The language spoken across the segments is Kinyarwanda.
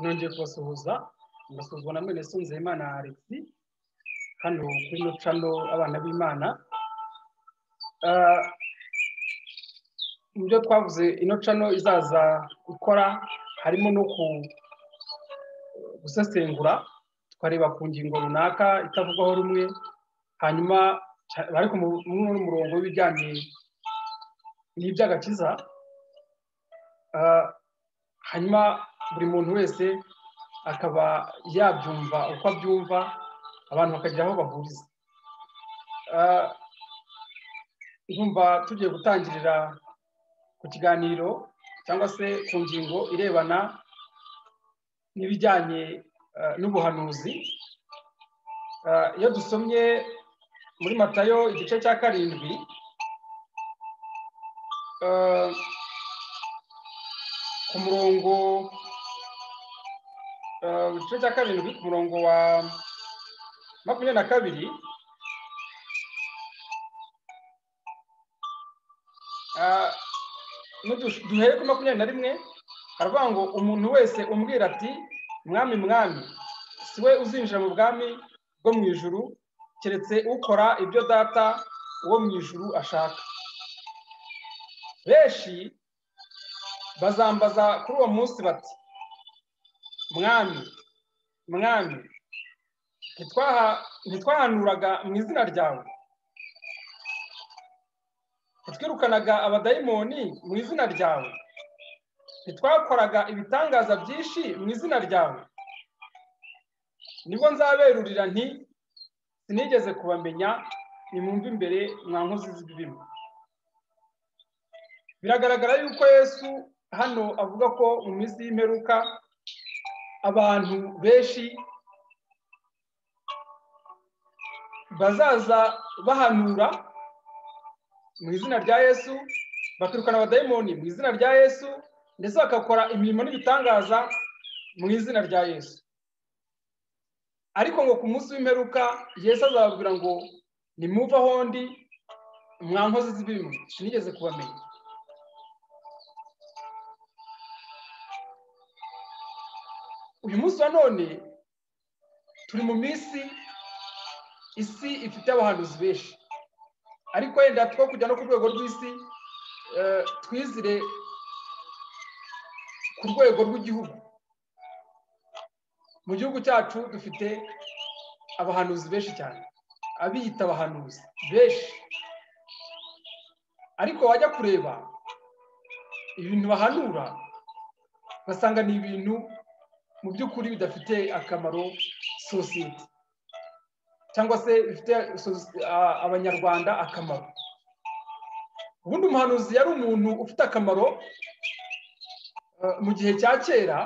nongeye kubasuhuza mbasuzwa na mwene Sunzeyimana Alexis hano kuri mucano abana b'imana mu byo twavuze ino cano izaza gukora harimo no gusesengura tukareba ku ngingo runaka itavugwaho rumwe hanyuma bari ku murongo w'ibijyanye n'iby'agakiza hanyuma buri muntu wese akaba yabyumva uko abyumva abantu bakagira aho bahuriza numva tugiye gutangirira ku kiganiro cyangwa se ku ngingo irebana n'ibijyanye n'ubuhanuzi iyo dusomye muri matayo igice cya karindwi ku murongo igice cya karindwi ku murongo wa makumyabiri na kabiri duhere kuri makumyabiri na rimwe haravuga ngo umuntu wese umbwira ati mwami mwami si we uzinjira mu bwami bwo mu ijuru keretse ukora ibyo data uwo mu ijuru ashaka benshi bazambaza kuri uwo munsi bati mwami mwami ntitwahanuraga mu izina ryawe ntitwirukanaga abadayimoni mu izina ryawe ntitwakoraga ibitangaza byinshi mu izina ryawe nibwo nzaberurira nti sinigeze kubamenya nimwumve imbere mwa nkozi z'ibibimo biragaragara yuko yesu hano avuga ko mu minsi y'imperuka abantu benshi bazaza bahanura mu izina rya yesu baturukana abadayimoni mu izina rya yesu ndetse bagakora imirimo n'ibitangaza mu izina rya yesu ariko ngo ku munsi w'imperuka yesu azababwira ngo nimuve aho ndi mwa nkozi z'ibintu sinigeze kubamenya uyu munsi wa none turi mu minsi isi ifite abahanuzi benshi ariko wenda two kujya no ku rwego rw'isi twizire ku rwego rw'igihugu mu gihugu cyacu dufite abahanuzi benshi cyane abiyita abahanuzi benshi ariko wajya kureba ibintu bahanura ugasanga ni ibintu mu by'ukuri bidafite akamaro sosiyete cyangwa se bifite abanyarwanda akamaro ubundi umuhanuzi yari umuntu ufite akamaro mu gihe cya kera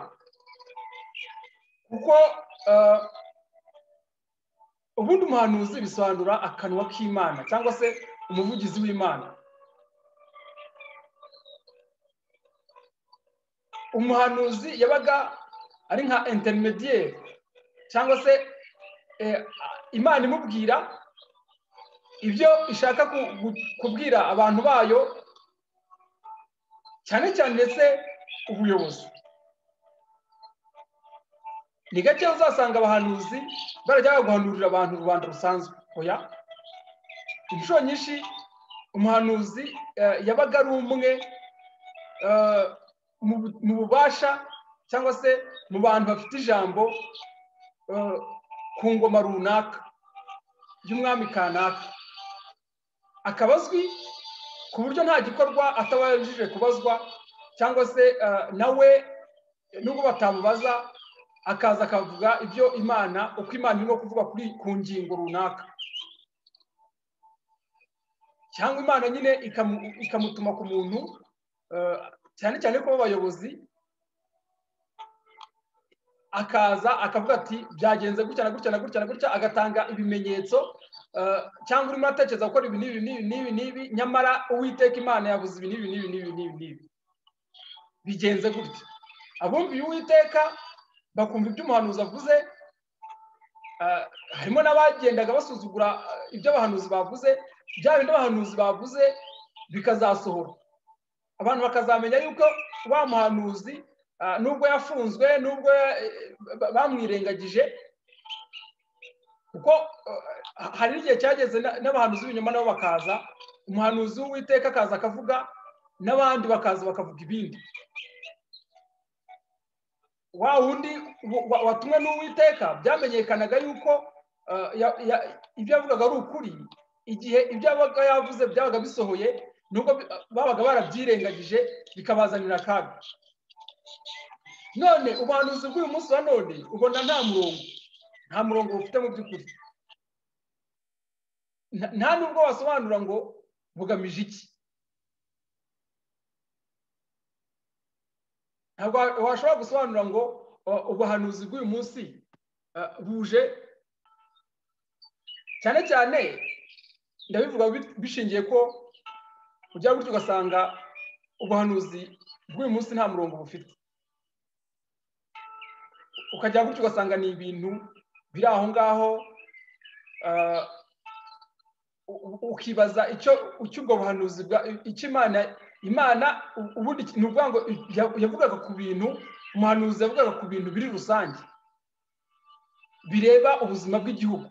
kuko ubundi umuhanuzi bisobanura akanwa k'imana cyangwa se umuvugizi w'imana umuhanuzi yabaga ari nka interinediyeri cyangwa se imana imubwira ibyo ishaka kubwira abantu bayo cyane cyane ndetse ubuyobozi ni gake uzasanga abahanuzi barajya guhanurira abantu rubanda rusanzwe oya inshuro nyinshi umuhanuzi yabaga ari umwe mu bubasha cyangwa se mu bantu bafite ijambo ku ngoma runaka y'umwami kanaka akaba azwi ku buryo nta gikorwa atabashije kubazwa cyangwa se nawe nubwo batamubaza akaza akavuga ibyo imana uko imana irimo kuvuga kuri ku ngingo runaka cyangwa imana nyine ikamutuma ku muntu cyane cyane ko abayobozi akaza akavuga ati byagenze gutya na gutya na gutya na gutya agatanga ibimenyetso cyangwa urimo uratekereza gukora ibi n'ibi n'ibi n'ibi n'ibi nyamara uwiteka imana yabuze ibi n'ibi n'ibi n'ibi n'ibi n'ibi bigenze gutya abumviye uwiteka bakumva ibyo umuhanuzi avuze harimo n'abagendaga basuzugura ibyo abahanuzi bavuze bya bindi abahanuzi bavuze bikazasohora abantu bakazamenya yuko wa muhanuzi nubwo yafunzwe nubwo bamwirengagije kuko hari n'igihe cyageze n'abahanuzi b'ibinyoma nabo bakaza umuhanuzi w'uwiteka akaza akavuga n'abandi bakaza bakavuga ibindi wa wundi watumwe n'uwiteka byamenyekanaga yuko ibyo yavugaga ari ukuri igihe ibyo yabaga yavuze byabaga bisohoye nubwo babaga barabyirengagije bikabazanira akaga none ubuhanuzi bw'uyu munsi wa none ubona nta murongo nta murongo bufite mu by'ukuri nta nubwo wasobanura ngo bugamije iki ntabwo washobora gusobanura ngo ubuhanuzi bw'uyu munsi buje cyane cyane ndabivuga bishingiye ko ujya gutyo ugasanga ubuhanuzi bw'uyu munsi nta murongo bufite ukajya gutyo ugasanga ni ibintu biri aho ngaho ukibaza icyo ubwo buhanuzi icyo imana imana ubundi ni ukuvuga ngo yavugaga ku bintu umuhanuzi yavugaga ku bintu biri rusange bireba ubuzima bw'igihugu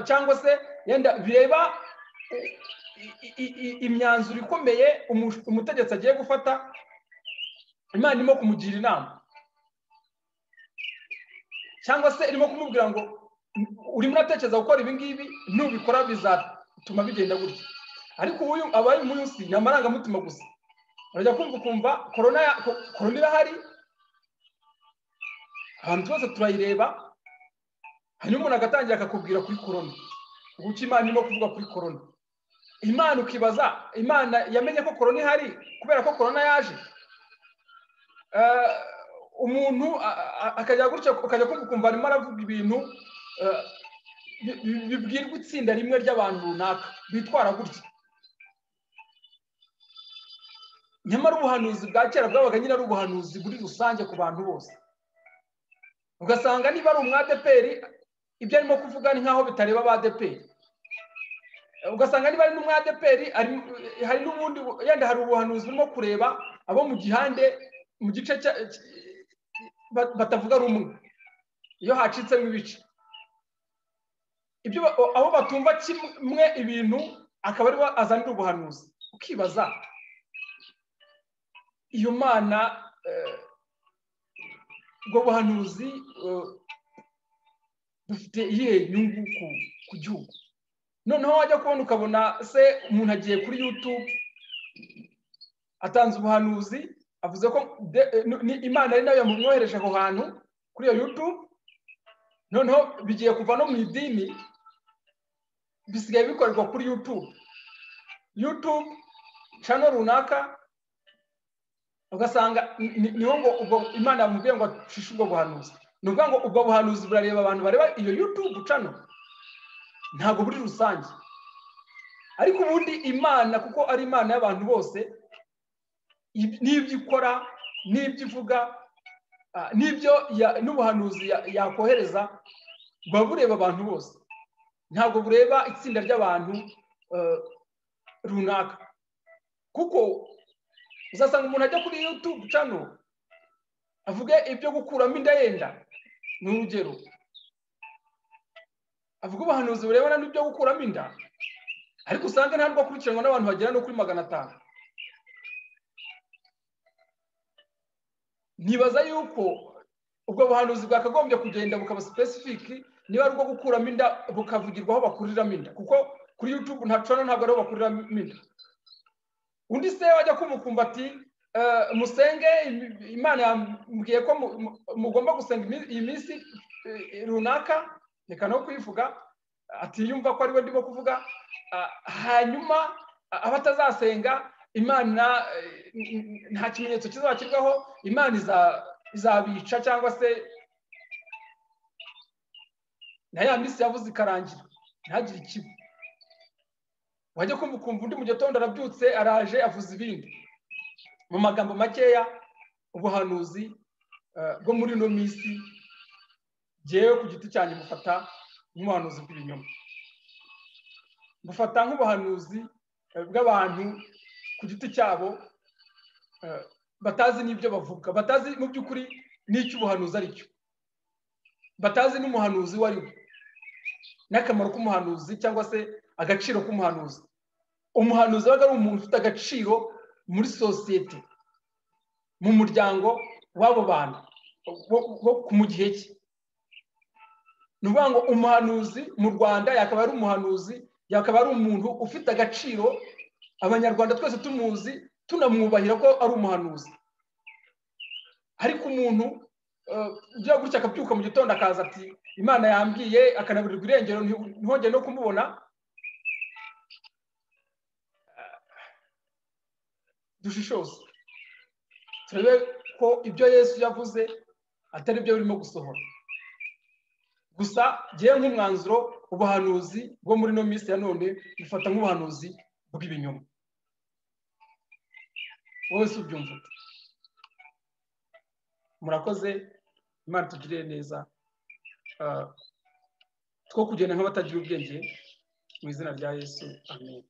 cyangwa se yenda bireba imyanzuro ikomeye umutegetsi agiye gufata imana irimo kumugira inama cyangwa se irimo kumubwira ngo urimo uratekereza gukora ibi ngibi nubikora bizatuma bigenda gutya ariko ubu abaye munsi ni amarangamutima gusa urajya kumva ukumva korona irahari abantu twese turayireba hanyuma umuntu agatangira akakubwira kuri korona uko imana irimo kuvuga kuri korona imana ukibaza imana yamenye ko korona ihari kubera ko korona yaje umuntu akajya gutya ukajya kumva arimo aravuga ibintu bibwirwa itsinda rimwe ry'abantu runaka bitwara gutya nyamara ubuhanuzi bwa kera bwabaga nyine ari ubuhanuzi buri rusange ku bantu bose ugasanga niba ari umwadeperi ibyo arimo kuvuga ni nk'aho bitareba abadeperi ugasanga niba ari n'umwadeperi hari n'ubundi yenda hari ubuhanuzi burimo kureba abo mu gihande mu gice batavuga rumwe iyo hacitsemo ibice ibyo aho batumva kimwe ibintu akaba aribo azanira ubuhanuzi ukibaza iyo mana ubwo buhanuzi bufite iyihe nyungu ku gihugu noneho wajya kubona ukabona se umuntu agiye kuri yutube atanze ubuhanuzi avuze ko imana ari nayo yamumwohereje aho hantu kuri iyo yutube noneho bigiye kuva no mu idini bisigaye bikorerwa kuri yutube yutube cano runaka ugasanga niho ngo ubwo imana yamubwiye ngo acishe ubwo buhanuzi ni ukuvuga ngo ubwo buhanuzi burareba abantu bareba iyo yutube cano ntabwo buri rusange ariko ubundi imana kuko ari imana y'abantu bose n'ibyo ikora n'ibyo ivuga n'ibyo n'ubuhanuzi yakohereza buba bureba abantu bose ntabwo bureba itsinda ry'abantu runaka kuko uzasanga umuntu ajya kuri yutube cano avuge ibyo gukuramo inda yenda ni urugero avuga ubuhanuzi burebana n'ibyo gukuramo inda ariko usanga ntabwo akurikiranwa n'abantu bagera no kuri magana atanu nibaza yuko ubwo buhanuzi bwakagombye kugenda bukaba sipesifiki niba ari ubwo gukuramo inda bukavugirwa aho bakuriramo inda kuko kuri yutube ntacana ntabwo ariho bakuriramo inda undi se wajya kumukumva ati musenge imana yambwiye ko mugomba gusenga iyi minsi runaka reka no kuyivuga atiyumva ko ariwe ndimo kuvuga hanyuma abatazasenga imana nta kimenyetso kizakirwaho imana izabica cyangwa se na ya minsi yavuze ikarangira ntagire ikigo wajya kumva ukumva undi mu gitondo arabyutse araje avuze ibindi mu magambo makeya ubuhanuzi bwo muri ino minsi ngewe ku giti cyanjye mufata nk'ubuhanuzi bw'ibinyoma mufata nk'ubuhanuzi bw'abantu ku giti cyabo batazi n'ibyo bavuga batazi mu by'ukuri n'icyo ubuhanuzi ari cyo batazi n'umuhanuzi uwo ari we n'akamaro k'umuhanuzi cyangwa se agaciro k'umuhanuzi umuhanuzi aba ari umuntu ufite agaciro muri sosiyete mu muryango w'abo bantu mu gihe cye ni ukuvuga ngo umuhanuzi mu rwanda yakaba ari umuhanuzi yakaba ari umuntu ufite agaciro abanyarwanda twese tumuzi tunamwubahira ko ari umuhanuzi ariko umuntu ujya gutya akabyuka mu gitondo akaza ati imana yambwiye akanaburirwa irengero ntihongere no kumubona dushishoze turebe ko ibyo yesu yavuze atari byo birimo gusohora gusa ngewe nk'umwanzuro ubuhanuzi bwo muri ino minsi ya none bufata nk'ubuhanuzi bw'ibinyoma wowe si ubyumva murakoze imana tugiriye neza two kugenda nk'abatagira ubwenge mu izina rya yesu amenyo